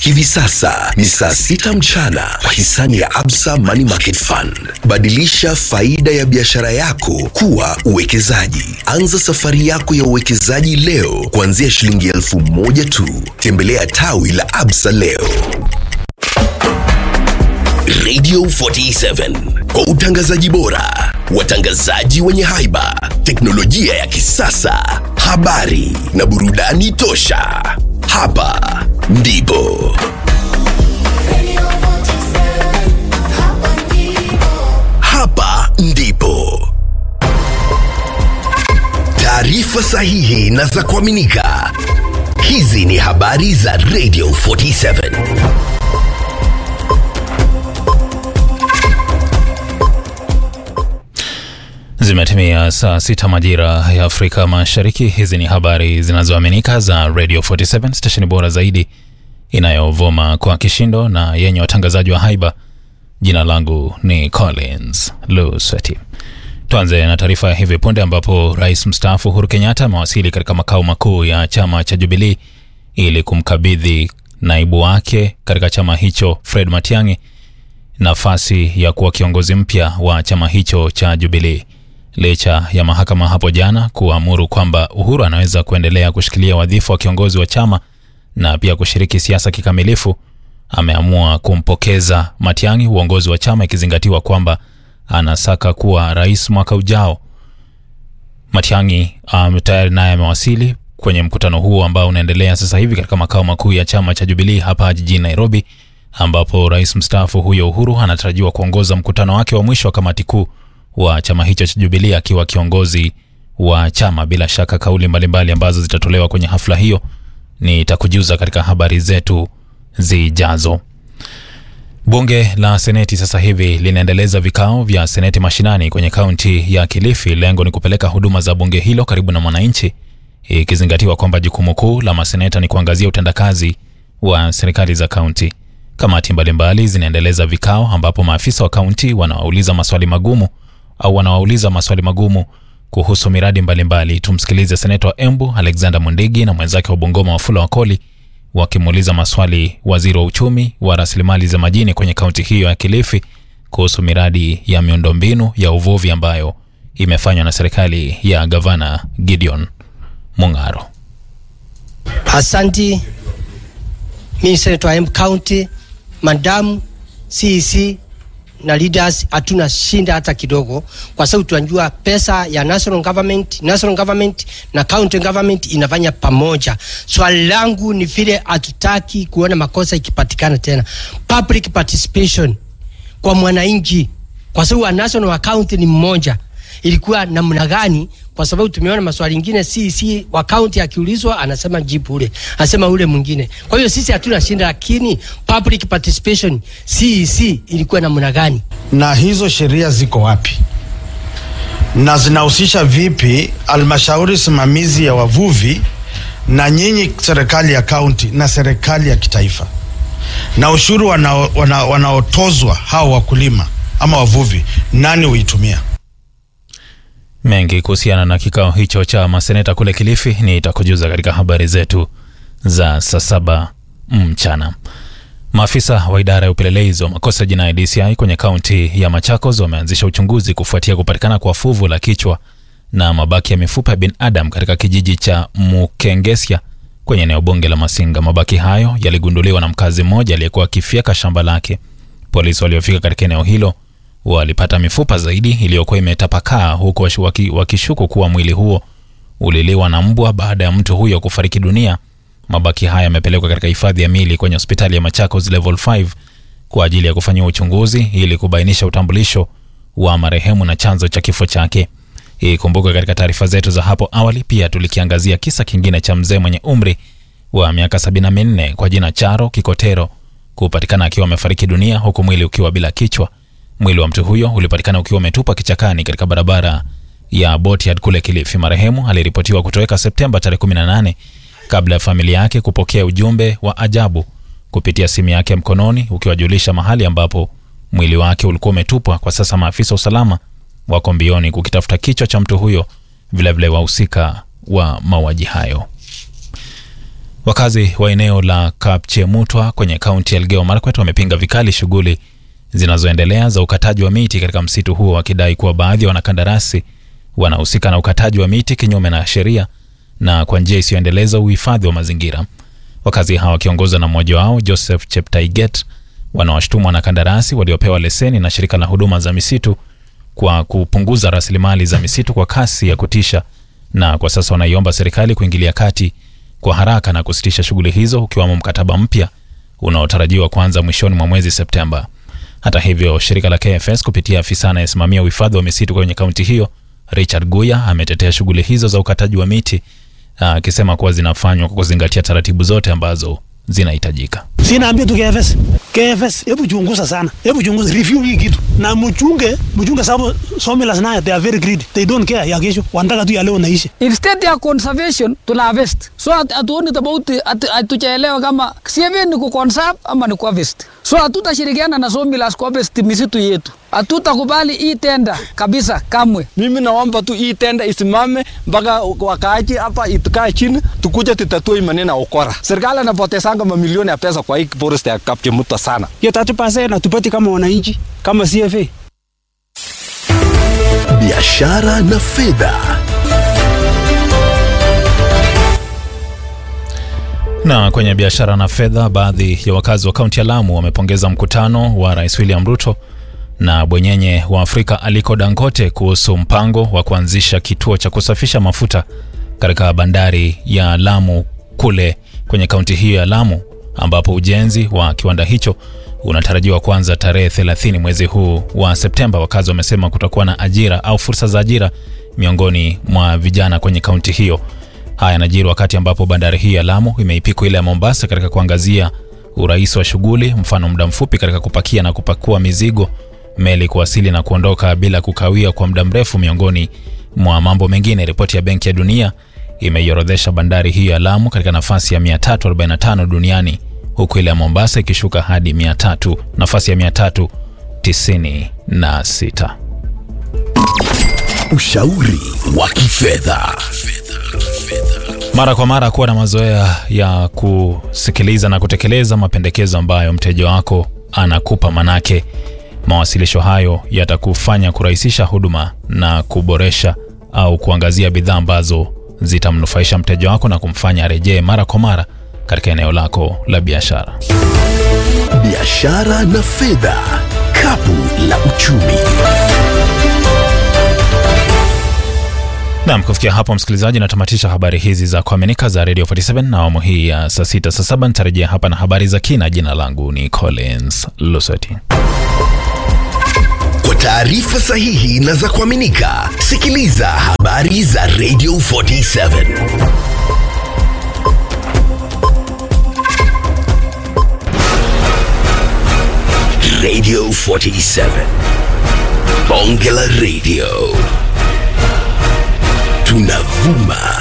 Hivi sasa ni saa sita mchana kwa hisani ya Absa Money Market Fund. Badilisha faida ya biashara yako kuwa uwekezaji. Anza safari yako ya uwekezaji leo kuanzia shilingi elfu moja tu. Tembelea tawi la Absa leo. Radio 47 kwa utangazaji bora, watangazaji wenye haiba, teknolojia ya kisasa, habari na burudani tosha. Hapa ndipo hapa ndipo taarifa sahihi na za kuaminika. Hizi ni habari za Radio 47. Zimetimia saa sita majira ya Afrika Mashariki. Hizi ni habari zinazoaminika za Radio 47, stesheni bora zaidi inayovuma kwa kishindo na yenye watangazaji wa haiba. Jina langu ni Collins Lusweti. Tuanze na taarifa ya hivi punde ambapo rais mstaafu Uhuru Kenyatta amewasili katika makao makuu ya chama cha Jubilee ili kumkabidhi naibu wake katika chama hicho Fred Matiang'i nafasi ya kuwa kiongozi mpya wa chama hicho cha Jubilee licha ya mahakama hapo jana kuamuru kwamba Uhuru anaweza kuendelea kushikilia wadhifa wa kiongozi wa chama na pia kushiriki siasa kikamilifu. Ameamua kumpokeza Matiang'i uongozi wa chama ikizingatiwa kwamba anasaka kuwa rais mwaka ujao. Matiang'i um, tayari naye amewasili kwenye mkutano huo ambao unaendelea sasa hivi katika makao makuu ya chama cha Jubilee hapa jijini Nairobi, ambapo rais mstaafu huyo Uhuru anatarajiwa kuongoza mkutano wake wa mwisho wa kamati kuu wa chama hicho cha Jubilee akiwa kiongozi wa chama. Bila shaka kauli mbalimbali ambazo zitatolewa kwenye hafla hiyo nitakujuza katika habari zetu zijazo. Bunge la Seneti sasa hivi linaendeleza vikao vya Seneti mashinani kwenye kaunti ya Kilifi. Lengo ni kupeleka huduma za bunge hilo karibu na mwananchi, ikizingatiwa kwamba jukumu kuu la maseneta ni kuangazia utendakazi wa serikali za kaunti. Kamati mbalimbali zinaendeleza vikao ambapo maafisa wa kaunti wanawauliza maswali magumu au wanawauliza maswali magumu kuhusu miradi mbalimbali. Tumsikilize seneta wa Embu Alexander Mundigi na mwenzake wa Bungoma Wafula Wakoli wakimuuliza maswali waziri wa uchumi wa rasilimali za majini kwenye kaunti hiyo ya Kilifi kuhusu miradi ya miundombinu ya uvuvi ambayo imefanywa na serikali ya gavana Gideon Mung'aro. Asanti, mimi senator wa Embu County, madamu CEC na leaders, hatuna shinda hata kidogo, kwa sababu tunajua pesa ya national government, national government na county government inafanya pamoja. Swali langu ni vile hatutaki kuona makosa ikipatikana tena, public participation kwa mwananchi, kwa sababu national wa county ni mmoja ilikuwa namna gani? Kwa sababu tumeona maswali ingine si si wa county akiulizwa anasema jibu ule, anasema ule mwingine. Kwa hiyo sisi hatuna shinda, lakini public participation CEC ilikuwa namna gani? na hizo sheria ziko wapi na zinahusisha vipi halmashauri simamizi ya wavuvi na nyinyi serikali ya kaunti na serikali ya kitaifa na ushuru wanao- wana- wanaotozwa hao wakulima ama wavuvi, nani huitumia? Mengi kuhusiana na kikao hicho cha maseneta kule Kilifi nitakujuza katika habari zetu za saa saba mchana. Maafisa wa idara ya upelelezi wa makosa ya jinai DCI kwenye kaunti ya Machakos wameanzisha uchunguzi kufuatia kupatikana kwa fuvu la kichwa na mabaki ya mifupa ya binadamu katika kijiji cha Mukengesia kwenye eneo bunge la Masinga. Mabaki hayo yaligunduliwa na mkazi mmoja aliyekuwa akifyeka shamba lake. Polisi waliofika katika eneo hilo walipata mifupa zaidi iliyokuwa imetapakaa huku washi- waki- wakishuku kuwa mwili huo uliliwa na mbwa baada ya mtu huyo kufariki dunia. Mabaki haya yamepelekwa katika hifadhi ya mili kwenye hospitali ya Machakos level 5 kwa ajili ya kufanyiwa uchunguzi ili kubainisha utambulisho wa marehemu na chanzo cha kifo chake. Ikumbuke katika taarifa zetu za hapo awali pia tulikiangazia kisa kingine cha mzee mwenye umri wa miaka 74 kwa jina Charo Kikotero kupatikana akiwa amefariki dunia huku mwili ukiwa bila kichwa. Mwili wa mtu huyo ulipatikana ukiwa umetupwa kichakani katika barabara ya Botiad kule Kilifi. Marehemu aliripotiwa kutoweka Septemba tarehe 18 kabla ya familia yake kupokea ujumbe wa ajabu kupitia simu yake ya mkononi ukiwajulisha mahali ambapo mwili wake ulikuwa umetupwa. Kwa sasa maafisa wa usalama wako mbioni kukitafuta kichwa cha mtu huyo, vilevile wahusika wa mauaji hayo. Wakazi wa eneo la Kapchemutwa kwenye kaunti ya Elgeyo Marakwet wamepinga vikali shughuli zinazoendelea za ukataji wa miti katika msitu huo, wakidai kuwa baadhi ya wanakandarasi wanahusika na ukataji wa miti kinyume na sheria na kwa njia isiyoendeleza uhifadhi wa mazingira. Wakazi hawa wakiongozwa na mmoja wao Joseph Cheptaiget wanawashtumu wanakandarasi waliopewa leseni na shirika la huduma za misitu kwa kupunguza rasilimali za misitu kwa kasi ya kutisha, na kwa sasa wanaiomba serikali kuingilia kati kwa haraka na kusitisha shughuli hizo, ukiwamo mkataba mpya unaotarajiwa kuanza mwishoni mwa mwezi Septemba. Hata hivyo, shirika la KFS kupitia afisa anayesimamia uhifadhi wa misitu kwenye kaunti hiyo Richard Guya ametetea shughuli hizo za ukataji wa miti akisema kuwa zinafanywa kwa kuzingatia taratibu zote ambazo zinahitajika. Sinaambia tu KFS. KFS, hebu chunguza sana. Hebu chunguza review hii kitu. Na mchunge, mchunge sababu sawmills nayo they are very greedy. They don't care ya kesho. Wanataka tu ya leo naishi. Instead ya conservation tuna harvest. So hatuoni tofauti hatujaelewa kama CFA ni ku conserve ama ni ku harvest. So hatutashirikiana na sawmills ku harvest misitu yetu. Hatutakubali hii tenda kabisa kamwe. Mimi naomba tu hii tenda isimame mpaka wakaaji hapa itukae chini tukuje tutatue maneno ya ukora. Serikali anapotezanga mamilioni ya pesa kwa hii forest ya Kapchemutwa sana. Hiyo 30% hatupati kama wananchi, kama CFA. biashara na fedha. Na kwenye biashara na fedha, baadhi ya wakazi wa kaunti ya Lamu wamepongeza mkutano wa Rais William Ruto na bwenyenye wa Afrika Aliko Dangote kuhusu mpango wa kuanzisha kituo cha kusafisha mafuta katika bandari ya Lamu kule kwenye kaunti hiyo ya Lamu, ambapo ujenzi wa kiwanda hicho unatarajiwa kuanza tarehe 30 mwezi huu wa Septemba. Wakazi wamesema kutakuwa na ajira au fursa za ajira miongoni mwa vijana kwenye kaunti hiyo. Haya yanajiri wakati ambapo bandari hii ya Lamu imeipiku ile ya Mombasa katika kuangazia urahisi wa shughuli, mfano muda mfupi katika kupakia na kupakua mizigo, meli kuwasili na kuondoka bila kukawia kwa muda mrefu, miongoni mwa mambo mengine. Ripoti ya Benki ya Dunia imeiorodhesha bandari hii ya Lamu katika nafasi ya 345 duniani huku ile ya Mombasa ikishuka hadi 300 nafasi ya 396. Ushauri wa kifedha. Mara kwa mara kuwa na mazoea ya kusikiliza na kutekeleza mapendekezo ambayo mteja wako anakupa, manake mawasilisho hayo yatakufanya kurahisisha huduma na kuboresha au kuangazia bidhaa ambazo zitamnufaisha mteja wako na kumfanya arejee mara kwa mara katika eneo lako la biashara. Biashara na fedha, kapu la uchumi. Naam, kufikia hapo msikilizaji, natamatisha habari hizi za kuaminika za Radio 47 na awamu hii ya saa sita saa saba. Nitarejea hapa na habari za kina. Jina langu ni Collins Lusoti. Kwa taarifa sahihi na za kuaminika, sikiliza habari za Radio 47 Radio 47 Bonge la Radio tunavuma